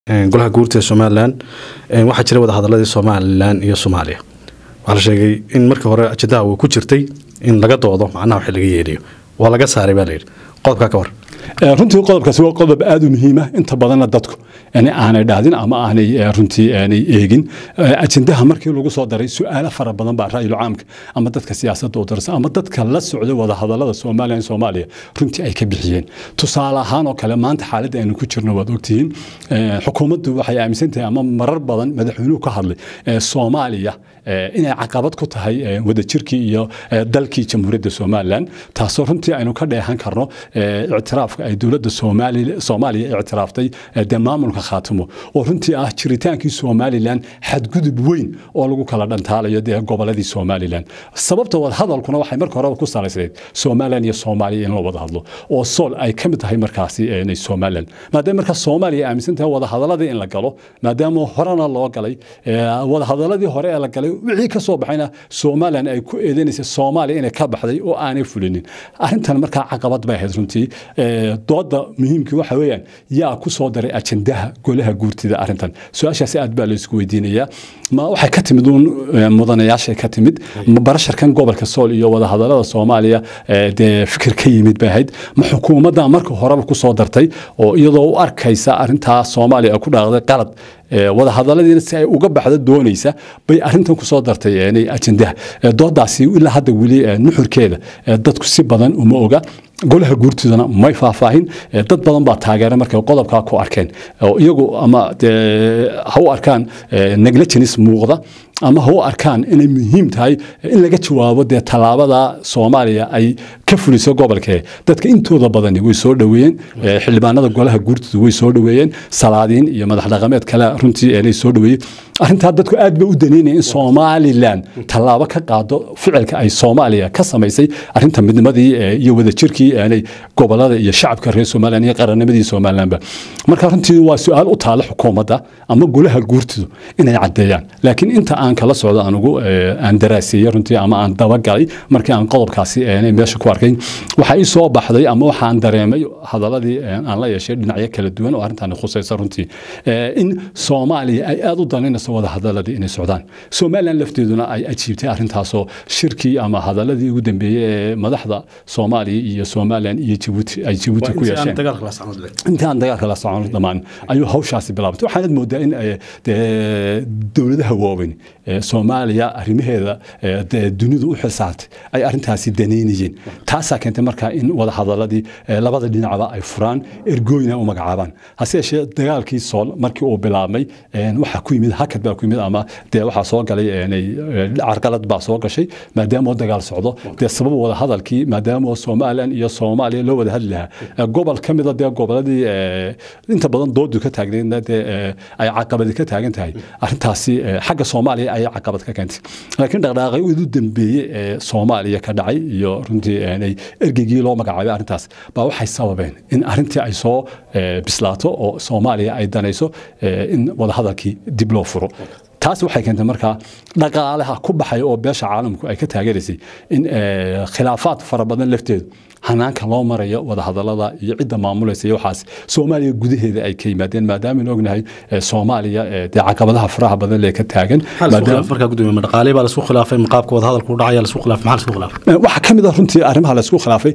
golaha guurta ee somalilan waxaa jiray wadahadaladii somalilan iyo soomaaliya waxaa la sheegay in markii hore ajendaha uu ku jirtay in laga doodo macnaha wax laga yeedhiyo waa laga saaray baa layidhi qodobkaa ka war runtii qodobkaasi waa qodob aada u muhiima inta badanna dadku aanay dhahdin ama aanay runtii aanay eegin ajendaha markii lagu soo daray su-aalo fara badan baa ra'yul caamka ama dadka siyaasadda u darsan ama dadka la socday wadahadalada soomaaliya in soomaaliya runtii ay ka bixiyeen tusaale ahaan oo kale maanta xaaladda aynu ku jirno waad ogtihiin xukuumaddu waxay aaminsan tahay ama marar badan madaxweynuhu ka hadlay soomaaliya inay caqabad ku tahay wadajirkii iyo dalkii jamhuuriyadda somalilan taasoo runtii aynu ka dheehan karno ictiraafka ay dowladda soomaaliya ictiraaftay dee maamulka khaatimo oo runtii ah jiritaankii somalilan xadgudub weyn oo lagu kala dhantaalayo dee goboladii somalilan sababta wadahadalkuna waxay marka horeba ku salaysnayd somalilan iyo soomaaliya in la wada hadlo oo sool ay ka mid tahay markaasi somalilan maadaama markaa soomaaliya aaminsan tahay wadahadaladii in la galo maadaama horena loo galay wadahadaladii hore ee la galay wixii ka soo baxayna somalilan ay ku eedeynaysa soomaaliya inay ka baxday oo aanay fulinin arrintan markaa caqabad bay ahayd runtii dooda muhiimkii waxa weeyaan yaa ku soo daray ajendaha golaha guurtida arrintan su-aashaasi aad baa laysku weydiinayaa ma waxay ka timid uun mudanayaashay ka timid barasharkan gobolka sool iyo wadahadalada soomaaliya dee fikir ka yimid bay ahayd ma xukuumadda marka horeba ku soo dartay oo iyadoo u arkaysa arrintaa soomaaliya ku dhaaqday qalad wadahadaladiina si ay uga baxdo doonaysa bay arintan kusoo dartay ajendaha doodaasi ilaa hadda weli nuxurkeeda dadku si badan uma oga golaha guurtidana may faahfaahin dad badan baa taageera markay qodobkaa ku arkeen oo iyagu ama ha u arkaan negligence muuqda ama ha u arkaan inay muhiim tahay in laga jawaabo dee tallaabada soomaaliya ay ka fuliso gobolkee dadka intooda badani way soo dhoweeyeen xildhibaanada golaha guurtidu way soo dhoweeyeen salaadiin iyo madax dhaqameed kale runtii inay soo dhoweeyeen arrintaa dadku aad bay u daneynaya in somalilan tallaabo ka qaado ficilka ay soomaaliya ka samaysay arrinta midnimadii iyo wadajirkii aanay gobolada iyo shacabka reer somalilan iyo qarannimadii somalilanba marka runtii waa su-aal u taala xukuumadda ama golaha guurtidu inay caddeeyaan laakiin inta aan kala socdo anugu aan daraaseeyey runtii ama aan dabagalay markii aan qodobkaasi meesha ku arkay waxaa ii soo baxday ama waxaan dareemay hadaladii aan la yeeshay dhinacyo kala duwan oo arrintan khusaysa runtii in soomaaliya ay aada u danaynayso wada hadaladii inay socdaan somalilan lafteeduna ay ajiibtay arrintaasoo shirkii ama hadaladii ugu dambeeyey ee madaxda soomaaliya iyo somalilan iyo jibuuti ay jibuuti ku yeesheen intaan dagaalka la socon dhammaan ayuu hawshaasi bilaabtay waxaanad moodaa in dowladaha waaweyn soomaaliya arrimaheeda dunidu u xilsaartay ay arrintaasi daneynayeen taasaa keentay markaa in wada hadaladii labada dhinacba ay furaan ergooyina u magacaabaan hase yeeshee dagaalkii sool markii uu bilaabmay waxaa ku yimid hakad baa ku yimid ama dee waxaa soo galay carqalad baa soo gashay maadaama dagaal socdo dee sabab wada hadalkii maadaama somalilan iyo soomaaliya loo wada hadli lahaa gobol ka mida dee goboladii inta badan doodu ka taagneedna dee ay caqabadi ka taagan tahay arrintaasi xagga soomaaliya ayay caqabad ka keentay laakiin dhaqdhaaqay ugu dambeeyey ee soomaaliya ka dhacay iyo runtii ergeygii loo magacaabay arrintaas baa waxay sababeen in arrintii ay soo bislaato oo soomaaliya ay danayso in wadahadalkii dib loo furo taas waxay keentay markaa dhaqaalaha ku baxaya oo beesha caalamku ay ka taageeraysay in khilaafaad fara badan lafteedu hanaanka loo marayo wadahadalada iyo cidda maamulaysa iyo waxaas soomaaliya gudaheeda ay ka yimaadeen maadaama aynu ognahay soomaaliya dee caqabadaha faraha badan lee ka taagan dhaqaale baa lasku khilaafay maqaabka wadahadalku dhacaya lasku khilaafay maxaa lasku khilaafay waxaa ka mid ah runtii arrimaha laysku khilaafay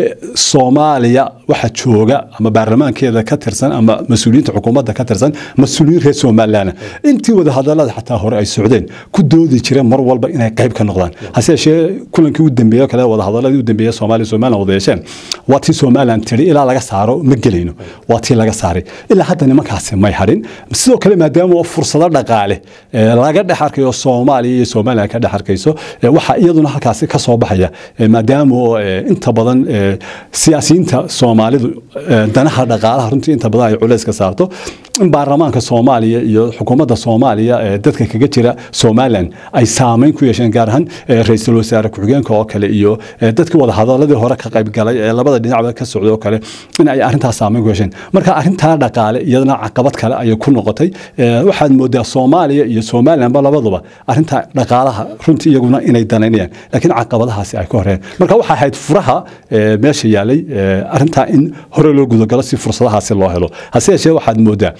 soomaaliya waxa jooga ama baarlamaankeeda ka tirsan ama mas-uuliyiinta xukuumadda ka tirsan mas-uuliyiin reer somalilan intii wadahadalada xataa hore ay socdeen ku doodi jireen mar walba inay qayb ka noqdaan hase yeeshee kulankii u dambeeye kale wadahadaladii u dambeeye soomaaliya somalilan wada yeesheen waa tii somalilan tiri ilaa laga saaro ma gelayno waa tii laga saaray ilaa hadda nimankaasi may hadhin sidoo kale maadaama fursado dhaqaale laga dhex arkayo soomaaliya iyo somalilan ka dhex arkayso waxaa iyaduna halkaasi ka soo baxaya maadaama inta badan siyaasiyiinta soomaalidu danaha dhaqaalaha runtii inta badan ay culays ka saarto in baarlamaanka soomaaliya iyo xukuumadda soomaaliya dadka kaga jira somalilan ay saameyn ku yeesheen gaar ahaan ra-iisul wasaare ku-xigeenka oo kale iyo dadkii wadahadaladii hore ka qayb galay ee labada dhinacba ka socday oo kale in ay arrintaas saameyn ku yeesheen marka arrintaa dhaqaale iyadana caqabad kale ayay ku noqotay waxaad moodaa soomaaliya iyo somalilanba labaduba arrintaa dhaqaalaha runtii iyaguna inay danaynayaan laakiin caqabadahaasi ay ka horeen marka waxaa ahayd furaha meesha yaalay arrintaa in hore loo gudagalo si fursadahaasi loo helo hase yeeshee waxaad moodaa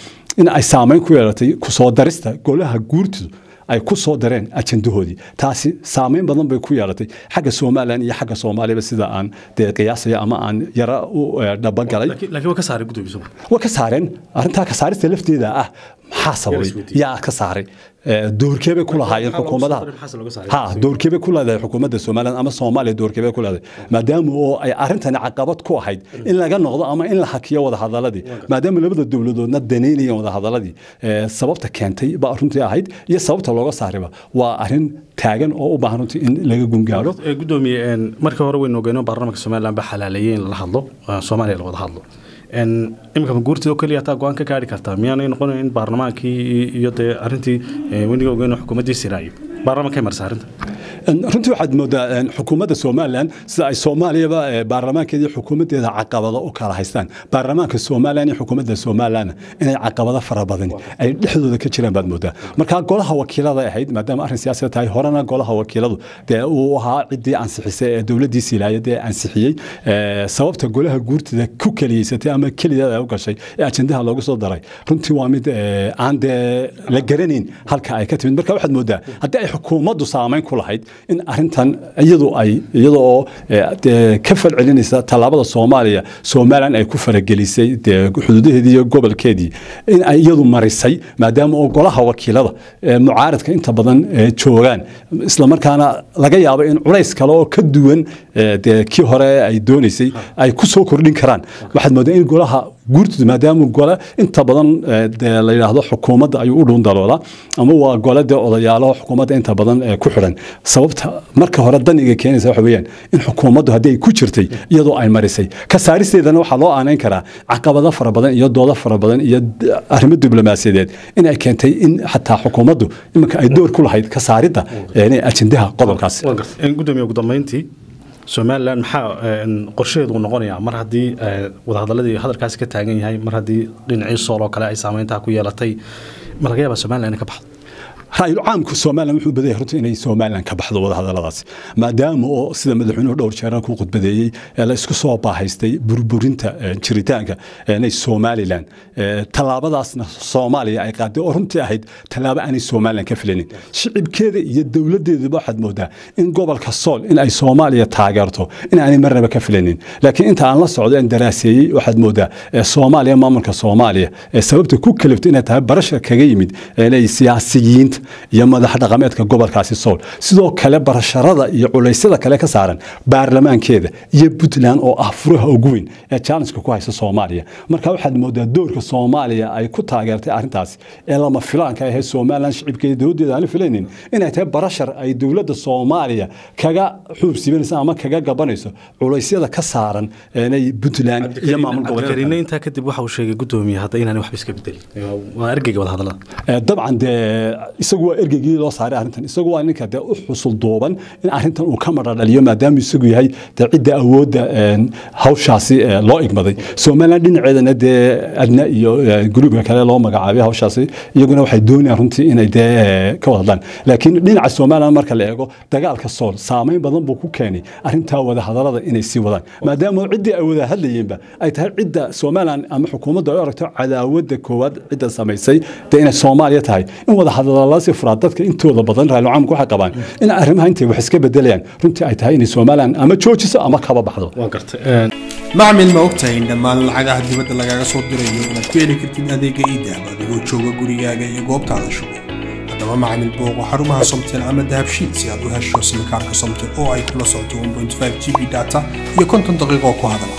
in ay saameyn ku yeelatay kusoo darista golaha guurtidu ay ku soo dareen ajandahoodii taasi saameyn badan bay ku yeelatay xagga somalilan iyo xagga soomaaliba sida aan dee qiyaasaya ama aan yara u dhabagalay laakiin waa ka saaray gudoomiye soma way ka saareen arrintaa ka saarista lafteeda ah maxaa sababay isweydiiyey. yaa ka saaray doorkeebay ku lahaayeen Maxaa loogu xukuumadaha soo daray, maxaase looga saaray? ha doorkeebay ku leedahay xukuumadda somalilan ama soomaaliya doorkeebay ku leedahay maadaama oo ay arrintani caqabad ku ahayd in laga noqdo ama in la hakiyo wadahadaladii maadaama labada dowladoodna danaynayeen wadahadaladii eh, sababta keentay baa runtii ahayd iyo sababta looga saariba waa arrin taagan oo u baahan runtii in laga gungaaro Ee, gudoomiye een, marka hore waynu ogeynoo baarlamaanka somalilan baa xalaaleeyey in lala hadlo ee, soomaaliya la wada hadlo Een, imika ma guurtida oo keliya taa go-aan ka gaari kartaa miyaanay noqonayn in baarlamaankii iyo- iyo dee arrintii ee, weniga ogeynoo xukuumaddii siraayo baarlamaanka marsa arrinta En, runtii waxaad moodaa en, xukuumadda somalilan sida ay soomaaliyaba eh, baarlamaankeeda iyo xukuumaddeeda caqabado u kala haystaan baarlamaanka somalilan iyo xukuumadda somalilan inay caqabado fara badan ay dhexdooda ka jiraan baad moodaa marka golaha wakiilada ahayd maadaama arrin siyaasada tahay horena golaha wakiiladu dee uu ahaa ciddii ansixisay ee dowladdii silaayad ee ansixiyey eh, sababta golaha guurtida ku keliyeysatay ama kelideeda ay u gashay ee ajendaha loogu soo daray runtii waa mid eh, aan dee la garanayn halka ay ka timid marka waxaad moodaa haddii ay xukuumaddu saameyn ku lahayd in arrintan iyadu ay iyada oo eh, dee ka falcelinaysa tallaabada soomaaliya somalilan ay ku faragelisay dee xuduudaheedii iyo gobolkeedii in ay iyadu marisay maadaama oo golaha wakiilada ee mucaaradka inta badan eh, joogaan islamarkaana laga yaabo in culays kale oo ka duwan eh, dee kii hore ay doonaysay ay ku soo kordhin karaan waxaad moodaa in golaha guurtooda maadaama gole inta badan eh, dee la yidhaahdo xukuumadda ayuu u dhuun daloodaa ama waa gole dee odayaalo xukuumadda inta badan eh, ku xidhan sababta marka hore daniga keenaysa waxa weeyaan in xukuumaddu haddii ay ku jirtay iyadoo ay marisay ka saaristeedana waxaa loo aanayn karaa caqabado fara badan iyo doodo fara badan iyo d- arrimo diblomaasiyadeed in ay keentay in xataa xukuumaddu iminka ay door ku lahayd ka saaridda eh, inay ajendaha qodobkaasi Waan gartay. Een, gudoomiye ugu dambeyntii somalilan maxaa een, qorshaheedu uu noqonayaa mar haddii ee, wadahadaladii hadalkaasi ka taagan yahay mar haddii dhinacii sool oo kale ay saameyntaa ku yeelatay ma laga yaabaa somalilan inay ka baxdo ra'yul caamku somalilan wuxuu badayay runtii inay somalilan ka baxdo wadahadaladaasi maadaama oo sida madaxweynuhu dhowr jeer ku khudbadeeyey ee la isku soo baahaystay burburinta eh, jiritaanka eh, inay somalilan eh, tallaabadaasna soomaaliya ay qaaday oo runtii ahayd tallaabo aanay somalilan ka filanin shicibkeeda iyo dowladeeduba waxaad moodaa in gobolka sool in ay soomaaliya taageerto in aanay marnaba ka filanin laakiin inta aan la socdo aan daraaseeyey waxaad moodaa eh, soomaaliya maamulka soomaaliya ee sababta ku kalifta inay tahay barasha kaga yimid eh, inay siyaasiyiinta iyo madax dhaqameedka gobolkaasi sool sidoo kale barasharada iyo culeysyada kale ka saaran baarlamaankeeda iyo puntland oo ah furaha ugu weyn ee challengeka ku haysa soomaaliya marka waxaad moodaa doorka soomaaliya ay ku taageertay arrintaasi ee lama filaanka ahee somalilan shicibkeeda dowladeeda aan filaynin inay tahay barashar ay dowladda soomaaliya kaga xuubsibanayso ama kaga gabanayso culeysyada ka saaran inay puntland iyo maamul goboleedka cabdikariinne intaa kadib waxa uu sheegay gudoomiye hadda inaanay waxba iska bedelin waa ergeyga wadahadalada Eh, dabcan dee isagu waa ergeygii loo saaray arrintan isagu waa ninka dee u xusul duuban in arrintan uu ka madhadhaliyo maadaama isagu yahay dee cidda awoodda een, hawshaasi eh, loo igmaday somalilan dhinaceedana dee adna iyo eh, gruubka kale loo magacaabay hawshaasi iyaguna waxay doonayaan runtii inay dee eh, ka wada hadlaan laakiin dhinaca somalilan marka la eego dagaalka sool saameyn badan buu ku keenay arrintaa wada hadalada inay sii wadaan maadaama ciddii ay wada hadlayeenba ay tahay cidda somalilan ama xukuumaddu ay u aragto cadaawadda koowaad cidda samaysay dee inay soomaaliya tahay in wada hadaladaasi furaa dadka intooda badan raalucaamka waxay qabaan in arrimaha intay wax iska bedelayaan runtii ay tahay inay somalilan ama joojiso ama kaba baxdo waa gartay macmil ma ogtahay in dhammaan lacagaha dibadda lagaaga soo dirayo inaad ku heli kartid adeega iidahab adigoo jooga gurigaaga iyo goobtaada shugo haddaba macmil booqo xarumaha somtel ama dahabshiid si aad u hesho simikaarka somtel oo ay kula socoto 1.5 g b data iyo konton daqiiqo ku hadala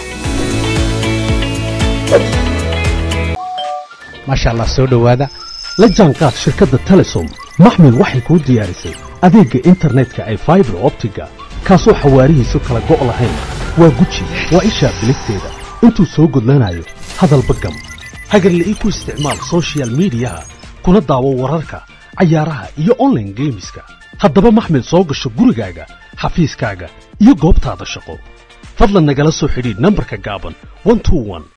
maasha allah soo dhowaada la jaanqaad shirkadda telesom maxmil waxay kuu diyaarisay adeegga internetka ay faibar optiga kaasoo xawaarihiisu kala go' lahayn waa guji waa ishaa biligteeda intuu soo gudlanayo hadalba gam hagarle ii ku isticmaal soshiyal miidiyaha kuna daawo wararka cayaaraha iyo online geemiska haddaba maxmil soo gasho gurigaaga xafiiskaaga iyo goobtaada shaqo fadlan nagala soo xidhiidh nambarka gaaban 121